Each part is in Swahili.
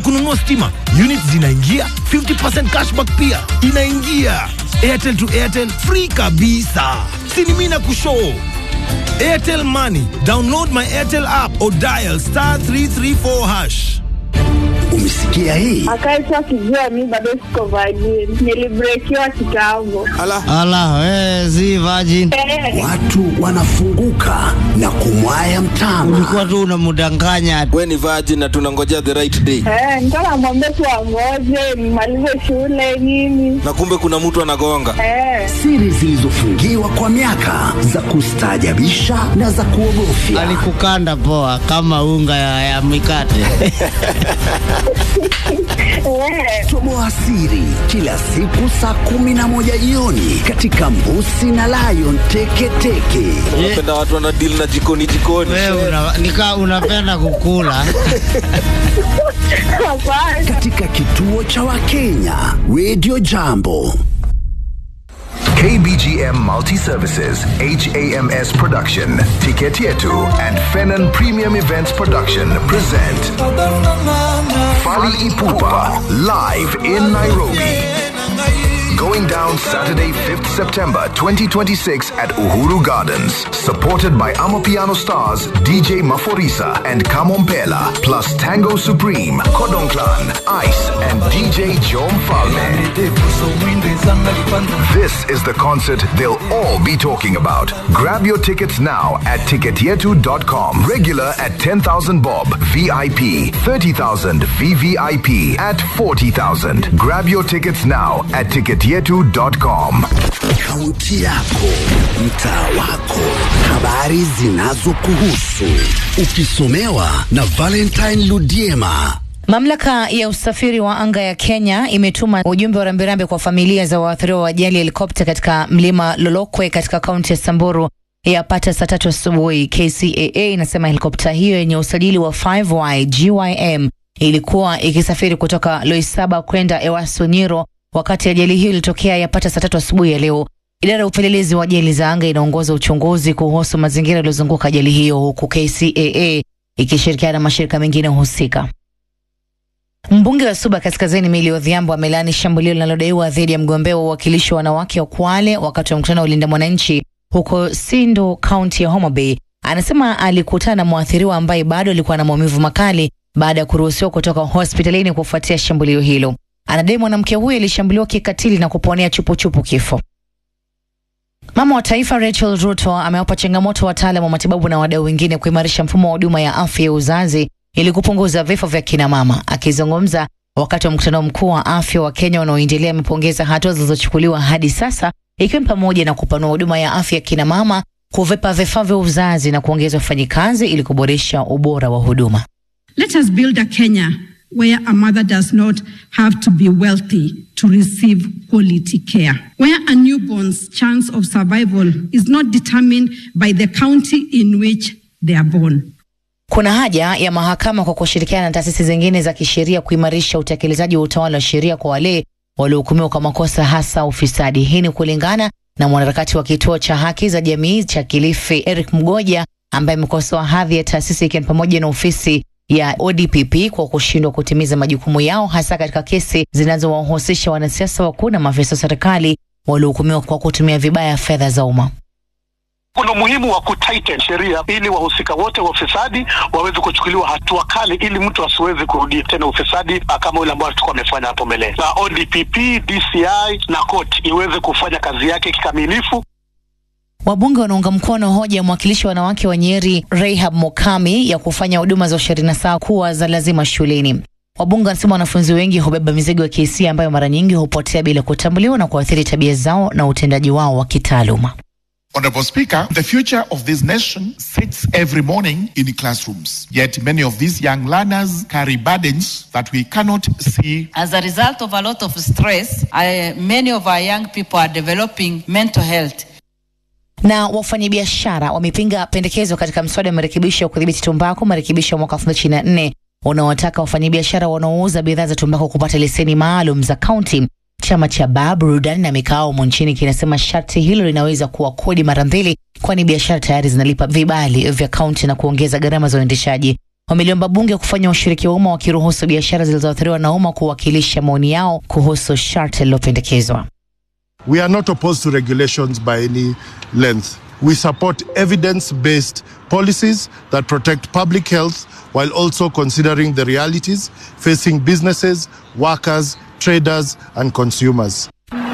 kununua stima units zinaingia 50% cashback pia inaingia airtel to airtel free kabisa sinimina kushoo airtel money download my airtel app or dial star 334 hash Umesikia hii? akaisha akijua mi bado siko vajini nilibrekiwa kitambo Ala, we, si virgin. Eh, Watu wanafunguka na kumwaya mtama. Ulikuwa tu unamdanganya. we ni virgin na tunangojea the right day eh, nilikuwa namwambia tu angoje nimalize shule nini na kumbe kuna mtu anagonga eh, Siri zilizofungiwa kwa miaka za kustaajabisha na za kuogofya. Alikukanda poa kama unga ya, ya mikate. eh, Toboa siri kila siku saa kumi na moja jioni katika Mbusi na Lion Teketeke. unapenda watu wana deal na jikoni jikoni Wewe una, nika unapenda kukula. hapana katika kituo cha Wakenya Radio Jambo. KBGM Multi Services, HAMS Production, Ticket Yetu, and Fenon Premium Events Production present Fali Ipupa live in Nairobi. Going down Saturday, 5th September 2026 at Uhuru Gardens. Supported by Amapiano stars DJ Maforisa and Kamompela, plus Tango Supreme, Kodong Clan, Ice, and DJ Jom Falme. This is the concert they'll all be talking about. Grab your tickets now at ticketyetu.com. Regular at 10,000 bob, VIP 30,000, VVIP at 40,000. Grab your tickets now at ticketyetu.com. Kaunti yako, mtaa wako, habari zinazokuhusu, ukisomewa na Valentine Ludiema. Mamlaka ya usafiri wa anga ya Kenya imetuma ujumbe wa rambirambi kwa familia za waathiriwa wa ajali ya helikopta katika mlima Lolokwe katika kaunti ya Samburu yapata saa tatu asubuhi. KCAA inasema helikopta hiyo yenye usajili wa 5Y GYM ilikuwa ikisafiri kutoka Loisaba kwenda Ewaso Nyiro wakati ajali hiyo ilitokea yapata saa tatu asubuhi ya leo. Idara ya upelelezi wa ajali za anga inaongoza uchunguzi kuhusu mazingira yaliyozunguka ajali hiyo huku KCAA ikishirikiana na mashirika mengine husika. Mbunge wa Suba Kaskazini Mili Odhiambo amelaani shambulio linalodaiwa dhidi ya mgombea wa uwakilishi wa wanawake wa Kwale wakati wa mkutano wa ulinda mwananchi huko Sindo, kaunti ya Homa Bay. Anasema alikutana na mwathiriwa ambaye bado alikuwa na maumivu makali baada ya kuruhusiwa kutoka hospitalini kufuatia shambulio hilo. Anadai mwanamke huyo alishambuliwa kikatili na kuponea chupuchupu kifo. Mama wa taifa Rachel Ruto amewapa changamoto wataalam wa matibabu na wadau wengine kuimarisha mfumo wa huduma ya afya ya uzazi ili kupunguza vifo vya kina mama. Akizungumza wakati wa mkutano mkuu wa afya wa Kenya unaoendelea, amepongeza hatua zilizochukuliwa hadi sasa, ikiwa ni pamoja na kupanua huduma ya afya ya kina mama, kuvipa vifaa vya uzazi na kuongeza wafanyikazi ili kuboresha ubora wa huduma. Let us build a Kenya where a mother does not have to be wealthy to receive quality care, where a newborn's chance of survival is not determined by the county in which they are born. Kuna haja ya mahakama kwa kushirikiana na taasisi zingine za kisheria kuimarisha utekelezaji wa utawala wa sheria kwa wale waliohukumiwa kwa makosa hasa ufisadi. Hii ni kulingana na mwanaharakati wa kituo cha haki za jamii cha Kilifi Eric Mgoja ambaye amekosoa hadhi ya taasisi ikiwa ni pamoja na ofisi ya ODPP kwa kushindwa kutimiza majukumu yao hasa katika kesi zinazowahusisha wanasiasa wakuu na maafisa wa serikali waliohukumiwa kwa kutumia vibaya fedha za umma. Kuna umuhimu wa kutighten sheria ili wahusika wote wa ufisadi waweze kuchukuliwa hatua kali, ili mtu asiweze kurudia tena ufisadi ah, kama ule ambao tulikuwa amefanya hapo mbele, na ODPP, DCI na court iweze kufanya kazi yake kikamilifu. Wabunge wanaunga mkono hoja ya mwakilishi wa wanawake wa Nyeri Rehab Mokami ya kufanya huduma za ushauri nasaha kuwa za lazima shuleni. Wabunge wanasema wanafunzi wengi hubeba mizigo ya kihisia ambayo mara nyingi hupotea bila kutambuliwa na kuathiri tabia zao na utendaji wao wa kitaaluma. Honorable Speaker, the future of this nation sits every morning in classrooms. Yet many of these young learners carry burdens that we cannot see. As a result of a lot of stress, I, many of our young people are developing mental health Na wafanyabiashara wamepinga pendekezo katika mswada wa marekebisho ya kudhibiti tumbaku, marekebisho ya mwaka 2024 unaowataka wafanyabiashara wanaouza bidhaa za tumbaku kupata leseni maalum za kaunti. Chama cha baa burudani na mikao humu nchini kinasema sharti hilo linaweza kuwa kodi mara mbili, kwani biashara tayari zinalipa vibali vya kaunti na kuongeza gharama za uendeshaji. wameliomba bunge kufanya ushiriki wa umma wakiruhusu biashara zilizoathiriwa na umma kuwakilisha maoni yao kuhusu sharti lililopendekezwa. We are not opposed to regulations by any length. We support evidence based policies that protect public health while also considering the realities facing businesses, workers, traders, and consumers.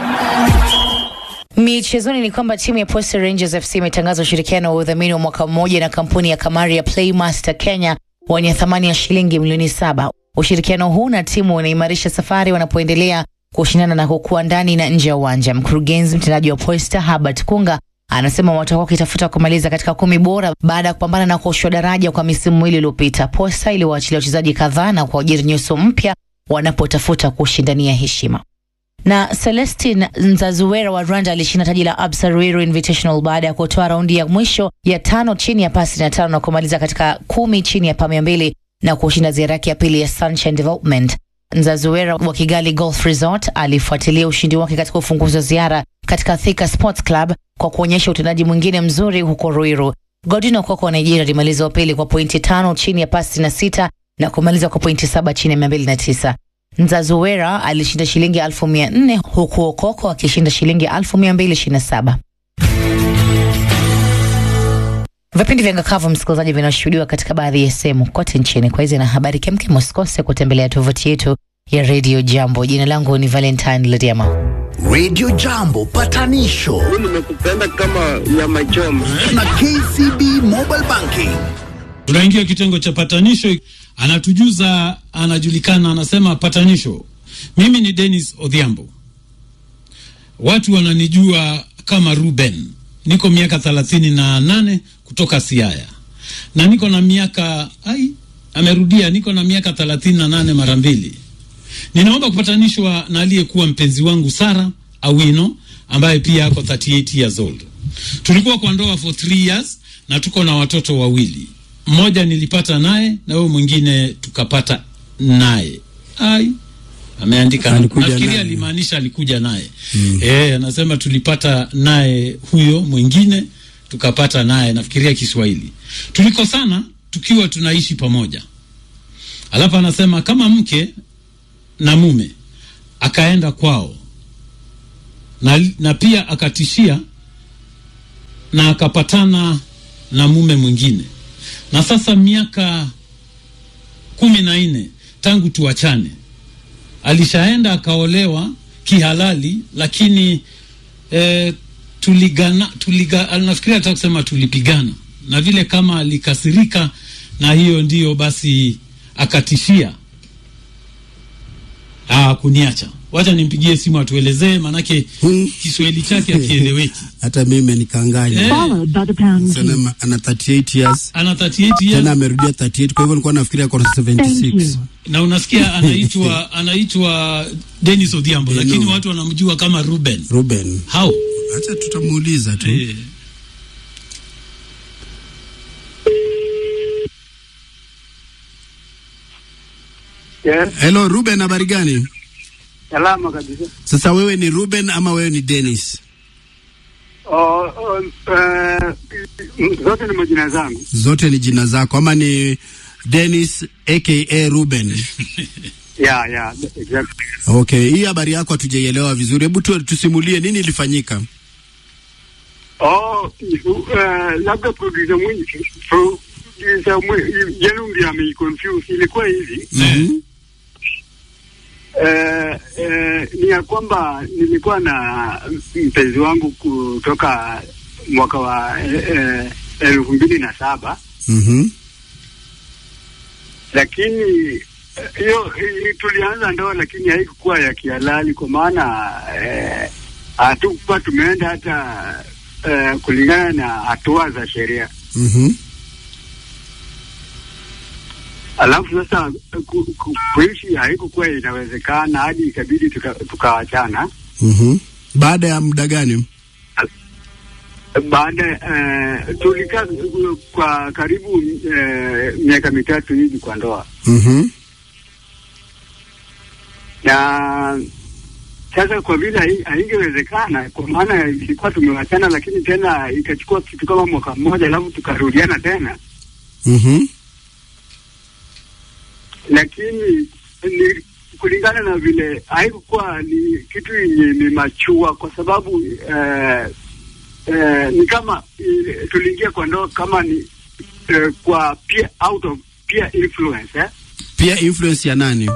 Michezoni ni kwamba timu ya Posta Rangers FC imetangaza ushirikiano wa udhamini wa mwaka mmoja na kampuni ya kamari ya Playmaster Kenya wenye thamani ya shilingi milioni saba. Ushirikiano huu na timu unaimarisha safari wanapoendelea kushindana na kukua ndani na nje ya uwanja. Mkurugenzi mtendaji wa Posta Herbert Kunga anasema watakuwa wakitafuta kumaliza katika kumi bora baada ya kupambana na kuoshwa daraja kwa misimu miwili iliyopita. Posta iliwaachilia wachezaji kadhaa na kuajiri nyuso mpya wanapotafuta kushindania heshima na Celestin Nzazuwera wa Rwanda alishinda taji la Absa Ruiru Invitational baada ya kutoa raundi ya mwisho ya tano chini ya pasi na tano na kumaliza katika kumi chini ya pa mia mbili na kushinda ziara yake ya pili ya Sunshine Development. Nzazuwera wa Kigali Golf Resort alifuatilia ushindi wake katika ufunguzi wa ziara katika Thika Sports Club kwa kuonyesha utendaji mwingine mzuri huko Ruiru. Godwin Okoko wa Nigeria alimaliza wa pili kwa pointi tano chini ya pasi na sita na kumaliza kwa pointi saba chini ya mia mbili na tisa. Nzazuwera alishinda shilingi elfu mia nne huku Okoko akishinda shilingi elfu mia mbili ishirini na saba. Vipindi vya ngakavu msikilizaji, vinashuhudiwa katika baadhi ya sehemu kote nchini. Kwa hizi na habari kemkem, usikose kutembelea tovuti yetu ya Radio Jambo. Jina langu ni Valentine Lediama. Radio Jambo patanisho nimekupenda kama nyama choma na KCB Mobile Banking. Tunaingia kitengo cha patanisho, anatujuza anajulikana, anasema patanisho. Mimi ni Dennis Odhiambo, watu wananijua kama Ruben. Niko miaka thelathini na nane kutoka Siaya na niko na miaka ai, amerudia, niko na miaka thelathini na nane mara mbili. Ninaomba kupatanishwa na aliyekuwa mpenzi wangu Sara Awino ambaye pia ako 38 years old. Tulikuwa kwa ndoa for 3 years na tuko na watoto wawili mmoja nilipata naye na huyo mwingine tukapata naye. Ai, ameandika Alikuja nafikiria naye. alimaanisha alikuja naye mm. Eh, anasema tulipata naye huyo mwingine tukapata naye, nafikiria Kiswahili. Tulikosana tukiwa tunaishi pamoja, alafu anasema kama mke na mume akaenda kwao na, na pia akatishia na akapatana na mume mwingine na sasa miaka kumi na nne tangu tuachane. Alishaenda akaolewa kihalali, lakini eh, tuligana, tuliga, nafikiria hata kusema tulipigana, na vile kama alikasirika, na hiyo ndiyo basi akatishia ah, kuniacha. Wacha nimpigie simu atuelezee, maanake Kiswahili chake akieleweki. hata mimi nikanganya Eh. Sana ana 38 years Ana 38 years tena amerudia 38 kwa hivyo nilikuwa nafikiria kwa 76 na unasikia anaitwa anaitwa Dennis Odhiambo, Eh, lakini no. watu wanamjua kama Ruben. Ruben How? acha tutamuuliza tu Eh. yes. hello Ruben habari gani salama kabisa sasa wewe ni Ruben ama wewe ni Dennis oh, oh, uh, zote ni majina zangu zote ni jina zako ama ni Dennis aka Ruben yeah, yeah, exactly. okay hii habari yako hatujaielewa vizuri hebu tu, tusimulie nini ilifanyika oh, uh, labda producer mwingi producer mwingi yenu ndiye ameiconfuse ilikuwa hivi mm-hmm. Eh, eh, ni ya kwamba nilikuwa na mpenzi wangu kutoka mwaka wa eh, eh, elfu mbili na saba Mm-hmm. lakini eh, hiyo eh, tulianza ndoa lakini haikukuwa ya kihalali kwa maana eh, hatukuwa tumeenda hata eh, kulingana na hatua za sheria Mm-hmm. alafu sasa ku, ku, kuishi haikukuwa inawezekana hadi ikabidi tuka- tukaachana Mm-hmm. baada ya muda gani baada eh, tulikaa kwa karibu eh, miaka mitatu hivi kwa ndoa mm-hmm. na sasa kwa vile hai- haingewezekana kwa maana ilikuwa tumewachana lakini tena ikachukua kitu kama mwaka mmoja alafu tukarudiana tena Mm-hmm. lakini ni kulingana na vile haikukuwa ni kitu yenye imemachua kwa sababu eh, eh, ni kama eh, tuliingia kwa ndoa kama ni eh, kwa peer, out of peer influence eh? Pia influence ya nani?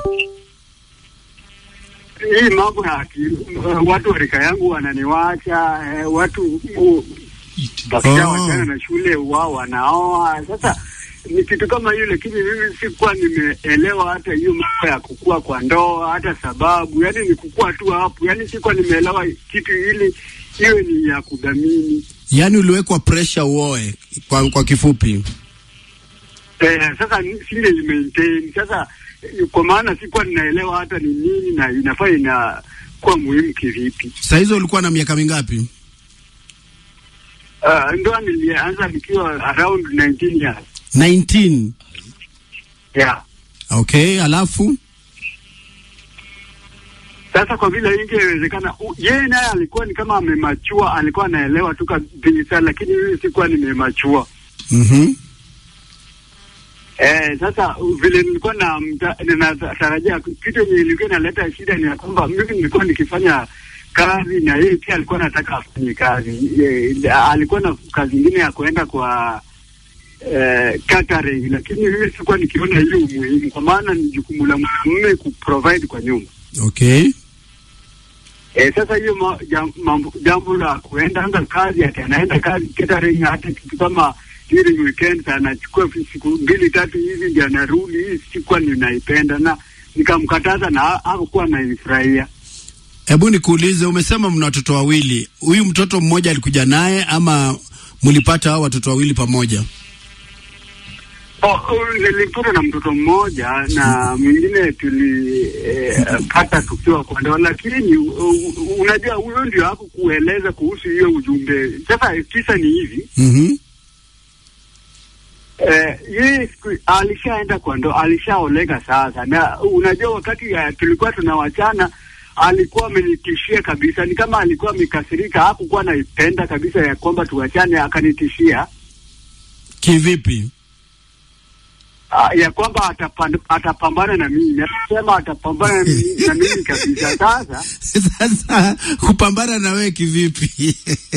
hii mambo ya ki- uh, watu wa rika yangu wananiwacha eh, watu uh, wakisha Oh. wachana na shule wao wanaoa. Sasa ni kitu kama hiyo, lakini mimi sikuwa nimeelewa hata hiyo mambo ya kukua kwa ndoa, hata sababu, yani ni kukua tu hapo, yani sikuwa nimeelewa kitu ili iwe ni ya kudhamini. Yaani uliwekwa pressure uoe kwa, kwa kifupi. Eh, sasa ni- singe maintain sasa, eh, kwa maana sikuwa ninaelewa hata ni nini na inafaa inakuwa muhimu kivipi. Saa hizo ulikuwa na miaka mingapi? Uh, ndoa nilianza nikiwa around 19 years. 19. Yeah. Okay, alafu Sasa kwa vile ingewezekana, u- yeye naye alikuwa ni kama amemachua, alikuwa anaelewa tu kabisa, lakini mimi sikuwa nimemachua. mhm. Eh, sasa u- vile nilikuwa na mta- ninatarajia kitu yenye ilikuwa inaleta shida ni ya kwamba mimi nilikuwa nikifanya kazi na yeye pia alikuwa anataka afanye kazi. E, alikuwa na kazi ingine ya kuenda kwa eh, catering, lakini mimi sikuwa nikiona hiyo umuhimu, kwa maana ni jukumu la mume kuprovide kwa nyumba. Okay. Eh, sasa hiyo ma, jam, mambo, jambo la kuenda anga kazi ati anaenda kazi catering, hata kitu kama during weekend anachukua siku mbili tatu hivi ndio anarudi. Hii sikuwa ninaipenda na nikamkataza na ha- hakukuwa naifurahia. Hebu nikuulize, umesema mna watoto wawili. Huyu mtoto mmoja alikuja naye ama mlipata hao watoto wawili pamoja? Oh, oh, nilipata na mtoto mmoja na mwingine tulipata eh, tukiwa kwa ndoa, lakini uh, unajua huyo ndio hakukueleza kuhusu hiyo ujumbe. Sasa kisa ni hivi Mhm. Eh, yeye siku- alishaenda kwa ndo alishaolega sasa, na unajua wakati ya, tulikuwa tunawachana alikuwa amenitishia kabisa, ni kama alikuwa amekasirika, hakukuwa naipenda kabisa ya kwamba tuwachane, akanitishia Kivipi? ah, ya kwamba atapan- atapambana na mimi, akasema atapambana na mimi, na mimi kabisa. Sasa Sasa kupambana na wewe kivipi?